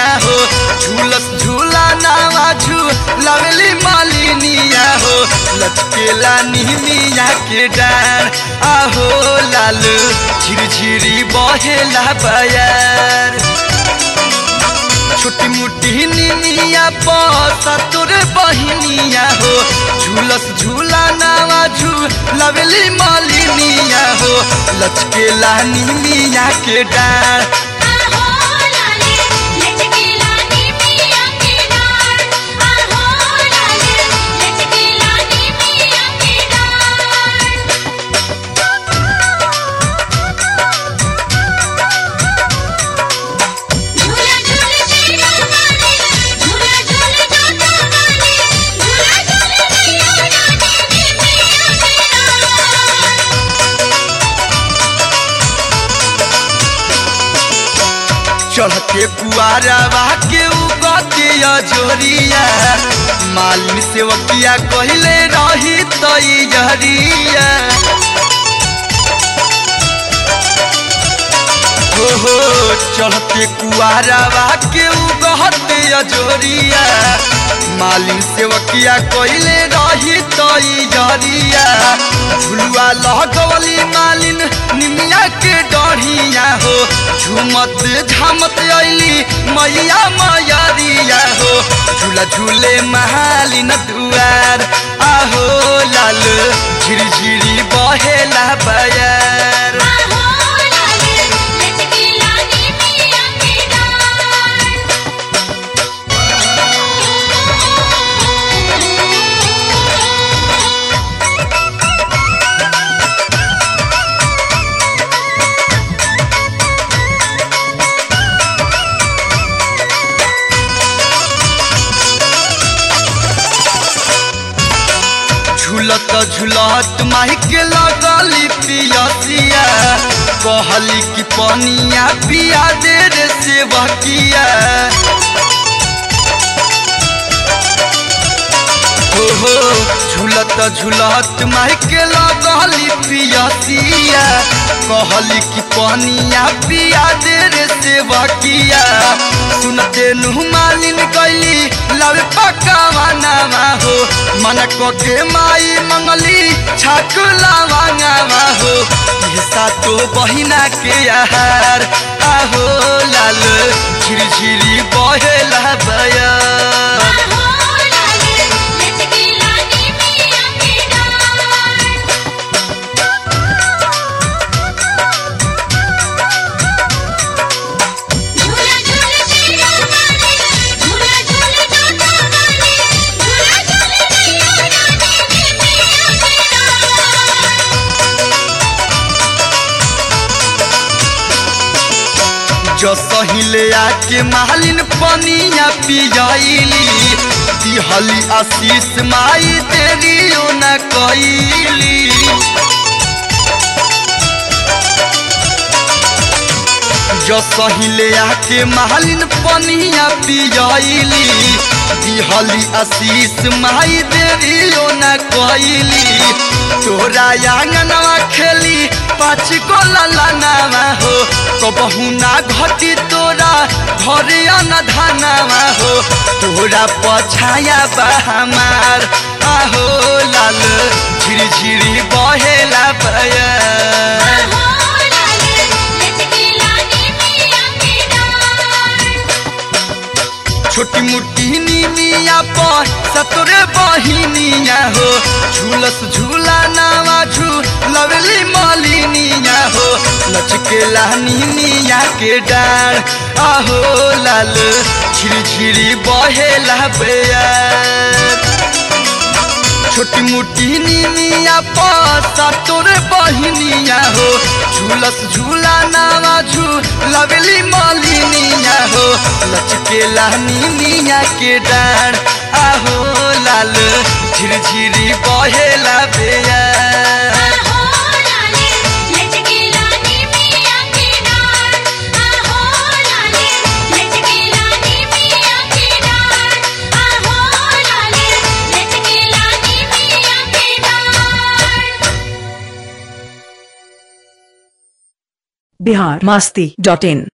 निमिया हो झूलस झूला नावा झूलावेली मालिनिया हो लचकेला निमिया के डार आहो लाल झिरझिरी बहेला बयार छोटी मोटी निमिया पसा तोर बहिनिया हो झूलस झूला नावा झूलावेली मालिनिया हो लचकेला निमिया के डार आहो लाले लचकेला निमिया के डार आहो लाले लचकेला निमिया के डार झूला झूल तेरा माने झूला झूल जाता माने झूला झूल तेरा रानी निमिया के डार चढ़ के पुआरवा के उगते अजोरिया मालिन सेवकिया कहले रही तैयरिया हो हो चढ़ते कुआरवा के उगहते अजोरिया मालिन सेवकिया कहले रही तैयरिया झुलुआ लगवली मालिन निमिया के डढ़िया हो झुमत झामत अली मैया मैरिया हो झूला झूले महालिन दुआर आहो लाल झिरझिरी बहेला बयार आहो लाले लचकेला निमिया के डार झूलत झूलत माइक लगली पियसिया कहली कि पनिया पिया दे रे सेवकिया हो हो झूलत झूलत माइक लगली पियसिया कहली कि पनिया पिया दे रे सेवकिया सुनते नुह मालिन गईली लव पकावा नामा हो मन के माई मंगली छाकुला मांगावा हो ये तो बहिना के आहार आहो लाल झिरझिरी बहेला बया आहो लाले लचकेला निमिया के डार झूला झूल तेरा माने झूला झूल जाता माने झूला झूल तेरा रानी निमिया के डार जो सहिले आके मालिन पनिया पियाइली दिहली आशीष माई तेरी न कईली जो सहिले आके मालिन पनिया पियाइली दिहली आशीष माई देरी न कईली तोरा आंगनवा खेली पाँच को ललनावा हो कबहू ना घटी तोरा घरे न धनावा हो तोरा पछाया बा हमार आहो लाल झिरझिरी बहेला बया आहो लाले लचकेला निमिया के डार छोटी मोटी नीमिया पर सतरे बहिनिया हो झूलस झूला नावा झूलवली मालिनिया हो लचकेला नीमिया के डार आहो लाल झिरझिरी बहेला बेयार छोटी मोटी नीमिया पासा तोरे बहिनिया हो झूलस झूला नावा झूलवली मालिनिया हो लचकेला नीमिया के डार आहो लाल झिरझिरी बहेला बेया आहो लाले लचकेला निमिया के डार आहो लाले लचकेला निमिया के डार आहो लाले लचकेला निमिया के डार बिहार मस्ती डॉट इन